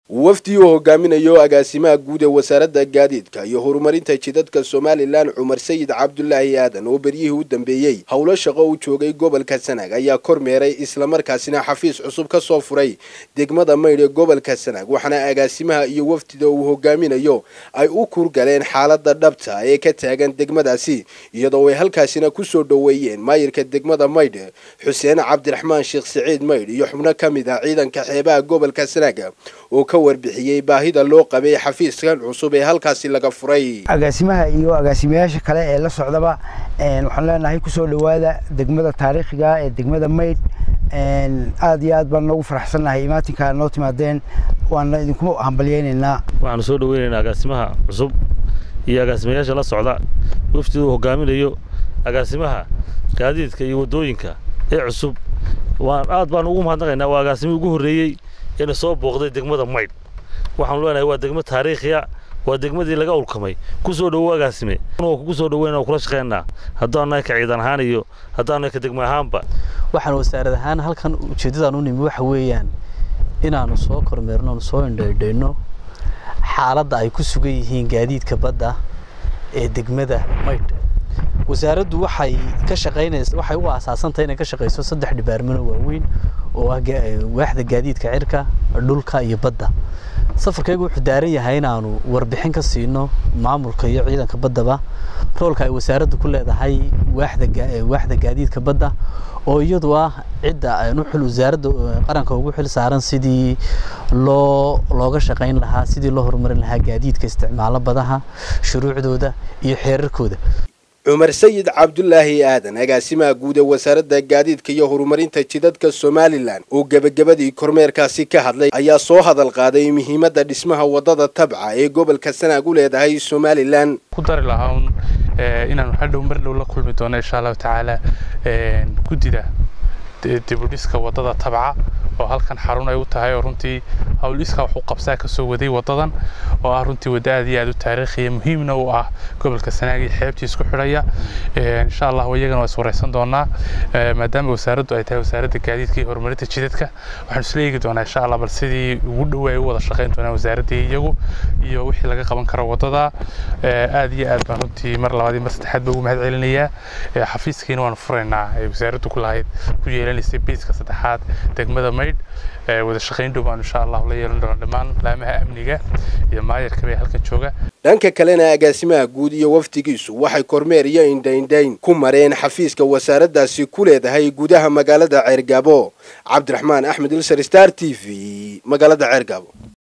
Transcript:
wafdi uu hogaaminayo agaasimaha guud ee wasaaradda gaadiidka iyo horumarinta jidadka somalilan cumar sayid cabdulaahi aadan oo beryihii u dambeeyey howlo shaqo u joogay gobolka sanaag ayaa kormeeray islamarkaasina xafiis cusub ka soo furay degmada maydh ee gobolka sanaag waxaana agaasimaha iyo wafdida uu hogaaminayo ay u kurgaleen xaalada dhabta ee ka taagan degmadaasi iyadoo ay halkaasina kusoo dhoweeyeen maayirka degmada maydh xuseen cabdiraxmaan sheekh siciid maydh iyo xubno ka mid ah ciidanka xeebaha gobolka sanaag oo ka warbixiyey baahida loo qabay xafiiskan cusub ee halkaasi laga furay agaasimaha iyo agaasimayaasha kale ee la socdaba waxaan leenahay kusoo dhowaada degmada taariikhiga ee degmada maydh aad iyo aad baan noogu faraxsannahay imaatinka noo timaadeen waana idinku hambalyeynaynaa waxaanu soo dhoweynaynaa agaasimaha cusub iyo agaasimayaasha la socda wafdida uu hogaaminayo agaasimaha gaadiidka iyo waddooyinka ee cusub waan aad baan ugu mahadnaqaynaa waa agaasimihii ugu horreeyey ina soo booqday degmada maydh waxaanu leenahay waa degmo taariikhiya waa degmadii laga ulkamay ku soo dhowo agaasime kugu soo dhoweyna kula shaqeynaa haddaannahay ka ciidan ahaan iyo haddaannahay ka degmo ahaanba waxaan wasaarad ahaan halkan ujeeddadaan u nimi waxa weeyaan inaannu soo kormeerno onu soo indhaydhayno xaaladda ay ku sugan yihiin gaadiidka badda ee degmada maydh wasaaraddu waxay ka shaqaynaysa waxay u aasaasantahay inay ka shaqayso saddex dhibaarmano waaweyn oo ah waaxda gaadiidka cirka dhulka iyo badda safarkaygu wuxuu daaran yahay inaanu warbixin ka siino maamulka iyo ciidanka baddaba roolka ay wasaaraddu ku leedahay waaxda waaxda gaadiidka badda oo iyadu ah cidda aynu xil wasaaradda qaranka ugu xil saaran sidii loo looga shaqayn lahaa sidii loo horumarin lahaa gaadiidka isticmaalo badaha shuruucdooda iyo xeerarkooda cumar sayid cabdulaahi aadan agaasimaha guud ee wasaaradda gaadiidka iyo horumarinta jidadka somalilan oo gebagabadii kormeerkaasi ka hadlay ayaa soo hadal qaaday muhiimadda dhismaha waddada tabca ee gobolka sanaag u leedahay somalilan ku dari lahaa un inaanu hadhow mar dhow la kulmi doono insha allahu tacaala guddida dibudhiska waddada tabca oo halkan xarun ay u tahay oo runtii howliska wax u qabsaa kasoo waday waddadan oo ah runtii wadda aad iyo aad u taariikhiya muhiimna u ah gobolka sanaag iyo xeebtii isku xidhaya insha allah iyagana waa is wareysan doonaa maadaama wasaaraddu ay tahay wasaaradda gaadiidka iyo horumarinta jidadka waxaanu isla eegi doonaa insha allah bal sidii ugu dhow ay u wada shaqayn doonaan wasaaraddii iyagu iyo wixii laga qaban karo waddada aad iyo aad baan runtii mar labaad iyo mar saddexaad ba ugu mahad celinayaa xafiiskiina waanu furaynaa ay wasaaraddu ku lahayd ku yeelanaysay biiska saddexaad degmada maydh wada shaqayn dhow baanu insha allah la yeelan doona dhammaan laamaha amniga iyo maayarka bay halkan jooga dhanka kalena agaasimaha guud iyo wafdigiisu waxay kormeer iyo indhaindhayn ku mareen xafiiska wasaaraddaasi ku leedahay gudaha magaalada ceergaabo cabdiraxmaan axmed ilsar star t v magaalada ceergaabo